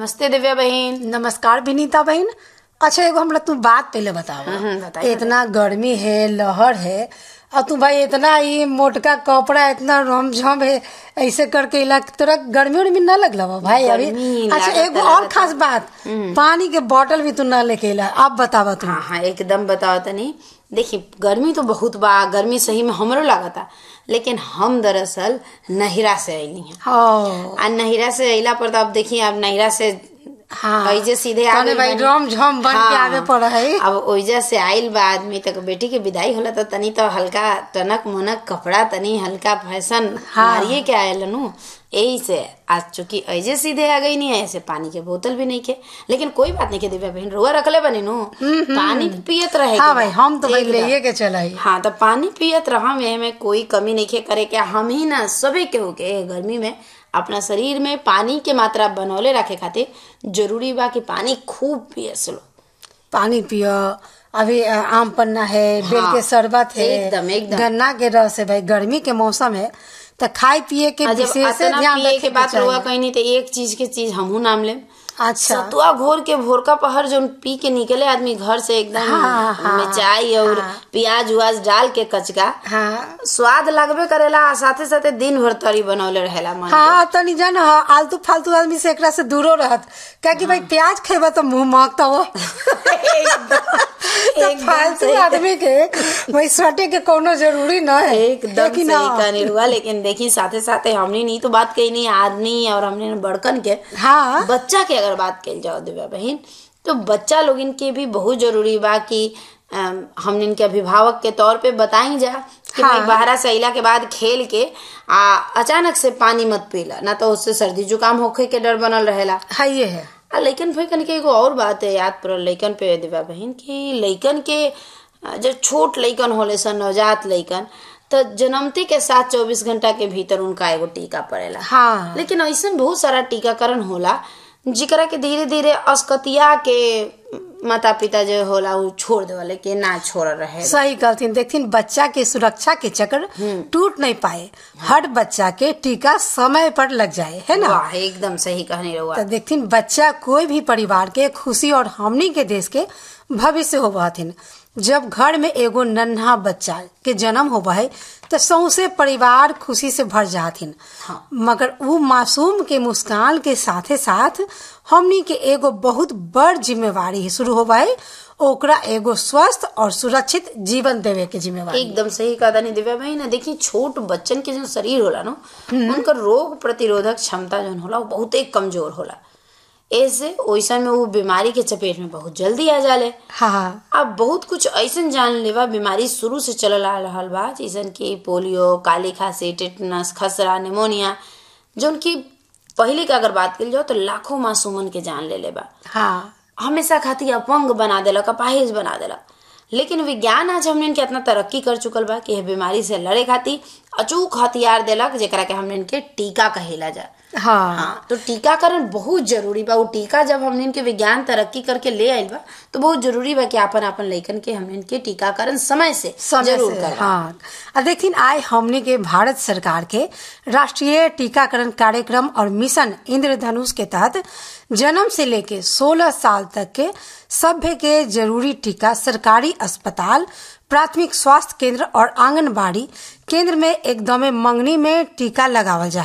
नमस्ते दिव्या बहन नमस्कार विनीता बहन अच्छा एगो हमरा तू बात पहले बताओ हम्म, बताइए, इतना गर्मी है लहर है और तू भाई इतना ये मोटका कपड़ा इतना रमझम है ऐसे करके इला तोरा गर्मी उर्मी ना लगला बा भाई अभी गर्मी अच्छा लागता, एगो और लागता। खास बात पानी के बोतल भी तू ना लेके अला अब बतावा तू हाँ हाँ एकदम बताओ तनी देखी गर्मी तो बहुत बा गर्मी सही में हमरो लागता लेकिन हम दरअसल नहिरा से अली हैं हाँ आ नहिरा से अइला पर तो अब देखिए अब नहिरा से हाँ ऐजे सीधे आ तने गइल भाई बानी। रमझम बन के आवे पड़ा है अब ओइजा से आइल बा आदमी तक बेटी के विदाई होला तो तनी तो हल्का टनक मनक कपड़ा तनी हल्का फैशन हाँ। मारिए के आयल नु यही से आज चूंकि ऐजे सीधे आ गई नहीं है ऐसे पानी के बोतल भी नहीं के लेकिन कोई बात नहीं के दिव्या बहन रुआ रखले बनी नु पानी पियत रहे हाँ के भाई बा। हम तो भाई एकदम। ले के चला ही हाँ तो पानी पियत रहा में में कोई कमी नहीं खे करे के हम ही ना सभी के हो के गर्मी में अपना शरीर में पानी के मात्रा बनौले रखे खातिर जरूरी बा कि पानी खूब पिए सलो पानी पियो अभी अ, आम पन्ना है बेल हाँ, के शरबत है एकदम, एकदम। गन्ना के रस है भाई गर्मी के मौसम है तो खाए पिए के आ जब विशेष अतना ध्यान पिए रखे के बात रुआ कहीं नहीं तो एक चीज के चीज हमहू नाम ले अच्छा सतुआ घोर के भोरका पहर जो पी के निकले आदमी घर से एकदम हाँ, हाँ, मिर्चाई और प्याज उयाज डाल के कचका हाँ स्वाद लगबे करेला आ साथे साथे दिन भर तरी बनौले रहेला मन के। हाँ तनी जान हाँ, आलतू फालतू आदमी से एकरा से दूरो रहत क्या कि भाई प्याज खेबा तो मुंह महकता हो तो एकदम फालतू सही। आदमी के भाई सटे के कोनो जरूरी न है एकदम लेकिन सही हाँ, कहनी रुआ लेकिन देखी साथे साथे हमने नहीं तो बात कही नहीं आदमी और हमने बड़कन के हाँ बच्चा के अगर बात कल जाओ दिव्या बहन तो बच्चा लोग इनके भी बहुत जरूरी बा कि अम, हमने इनके अभिभावक के तौर पे बताई जा कि भाई हाँ। बाहर से अइला के बाद खेल के आ अचानक से पानी मत पीला ना तो उससे सर्दी जुकाम होखे के डर बनल रहेला है ये है आ लइकन भाई कन के एगो और बात है याद पड़ल लइकन पे दिव्या बहन कि लइकन के आ, जब छोट लइकन होले सन नवजात लइकन तो जन्मते के साथ चौबीस घंटा के भीतर उनका एगो टीका पड़ेला हाँ लेकिन ऐसा बहुत सारा टीकाकरण होला जिकरा के धीरे धीरे अस्कतिया के माता पिता जो होला उ छोड़ देवले के ना छोड़ रहे सही कहथिन देखथिन बच्चा के सुरक्षा के चक्र टूट नहीं पाए हर बच्चा के टीका समय पर लग जाए है ना वाह एकदम सही कहने रहुआ तो देखथिन बच्चा कोई भी परिवार के खुशी और हमनी के देश के भविष्य होबा हथिन जब घर में एगो नन्हा बच्चा के जन्म होबा है तो सौसे परिवार खुशी से भर जाथिन मगर वो मासूम के मुस्कान के साथे साथ हमनी के एगो बहुत बड़ जिम्मेवारी शुरू होबा है ओकरा एगो स्वस्थ और सुरक्षित जीवन देवे के जिम्मेवारी एकदम सही कहा था दिव्या भाई ना देखिए छोट बच्चन के जो शरीर होला ना उनका रोग प्रतिरोधक क्षमता जो होला वो बहुत ही कमजोर होला ऐसे वैसा में वो बीमारी के चपेट में बहुत जल्दी आ जाले हाँ अब बहुत कुछ ऐसन जान लेवा बीमारी शुरू से चलल आ रहल बा जैसन कि पोलियो काली खांसी टेटनस खसरा निमोनिया जो उनकी पहले की अगर बात करी जाओ तो लाखों मासूमन के जान ले लेबा हाँ हमेशा खातिर अपंग बना देलक अपाहिज बना देलक लेकिन विज्ञान आज हमने इनके इतना तरक्की कर चुकल बा कि यह बीमारी से लड़े खातिर अचूक हथियार देलक जेकरा के हमने इनके टीका कहेला जा हाँ हाँ तो टीकाकरण बहुत जरूरी बा वो टीका जब हमने इनके विज्ञान तरक्की करके ले आइल बा तो बहुत जरूरी बा कि आपन आपन लइकन के हमने इनके टीकाकरण समय से समय जरूर से, करवा हाँ अब देखिन आए हमने के भारत सरकार के राष्ट्रीय टीकाकरण कार्यक्रम और मिशन इंद्रधनुष के तहत जन्म से लेके 16 साल तक के सभ्य के जरूरी टीका सरकारी अस्पताल प्राथमिक स्वास्थ्य केंद्र और आंगनबाड़ी केंद्र में एकदमे मंगनी में टीका लगावल जा